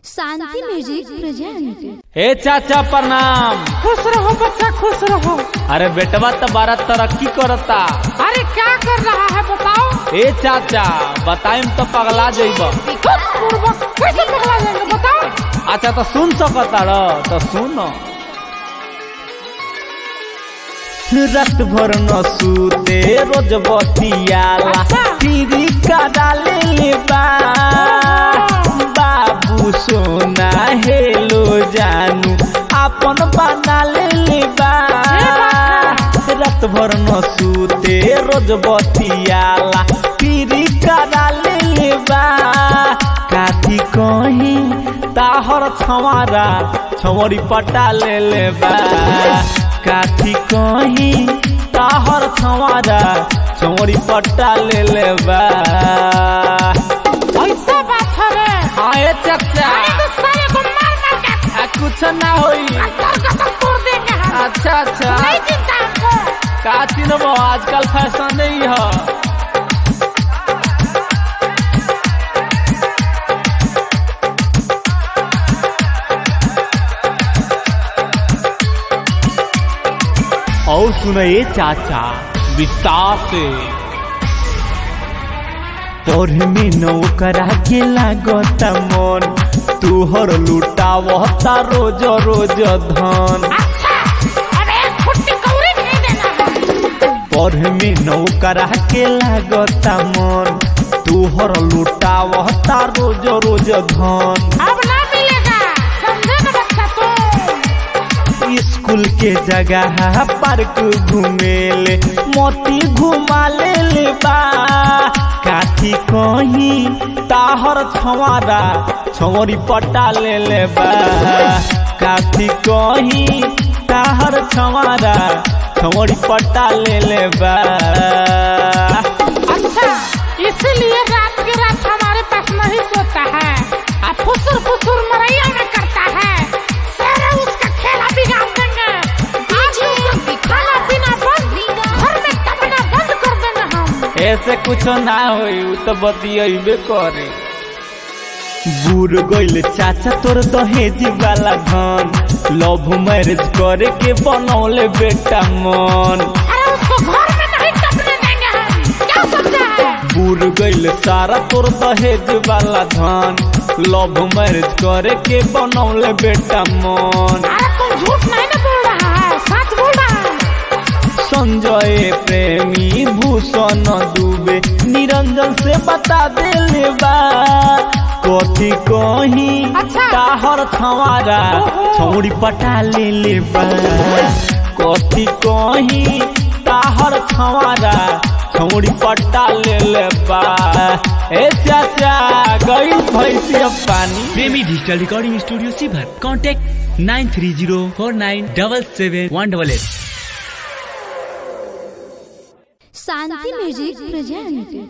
शांति music present ए चाचा प्रणाम खुश रहो बच्चा खुश रहो अरे बेटवा तो बारह तरक्की करता अरे क्या कर रहा है बताओ ए चाचा बताइम तो पगला जइब खुश पूर्वक कैसे पगला जाएंगे बताओ अच्छा तो सुन सकता र तो सुन रात भर न सूते रोज बतियाला अच्छा। टीवी का डाले ले बा बाबू सोना हेलो जानू अपन बना ले ले बा रात भर न सूते रोज बतियाला टीवी का डाले ले बा काठी कहीं ताहर छवारा छवरी पटा ले ले बा काठी कहीं ताहर छवारा छवरी पटा ले ले बा ऐसा बात है रे आए चचा अरे तो सारे को मार मार के आ, कुछ ना होई अंदर कसम तोड़ देंगे हम अच्छा अच्छा नहीं चिंता हमको का चिन्हबो आजकल फैशन नहीं है और सुनिए चाचा विस्तार से तोर में नौकरा के लागता मन तुहर लुटावता रोज रोज धन अच्छा अब एक फुट्टी कौड़ी नहीं देना है पढ़ में नौकरा के लागता मन तुहर लुटावता रोज रोज धन अब ना मिलेगा समझे ना बच्चा तुम स्कूल के जगह पार्क घूमेले मोती घुमा ले ले बा काठी कहीं ताहर छवारा छवरी पटा ले ले बा काठी कहीं ताहर छवारा छवरी पटा ले ले बा अच्छा इसलिए रात के रात हमारे पास नहीं सोता है अब फुसुर फुसुर मरैया में करता है सारे उसका खेला बिगाड़ देंगे आज उसका खाना पीना बंद घर में कमना बंद कर देंगे हम ऐसे कुछ ना होई उ तो बतियबे करे बूढ़ गइल चाचा तोर दहेज वाला धन लव मैरिज करे के बनौले बेटा मन अरे उसको घर में नहीं टपने देंगे हम क्या समझा है बूढ़ गइल सारा तोर दहेज वाला धन लव मैरिज करे के बनौले बेटा मन अरे तुम झूठ नहीं ना बोल रहा है सच बोल रहा है संजय प्रेमी भूषण दुबे निरंजन से बता देले बा कथी कहीं अच्छा। ताहर छवारा ओहो। छौड़ी पटा ले ले बा कथी कहीं ताहर छवारा छौड़ी पटा ले ले बा ए चाचा गई भैंसिया पानी प्रेमी डिजिटल रिकॉर्डिंग स्टूडियो सीभर contact nine three zero four nine double seven one double eight Shanti music present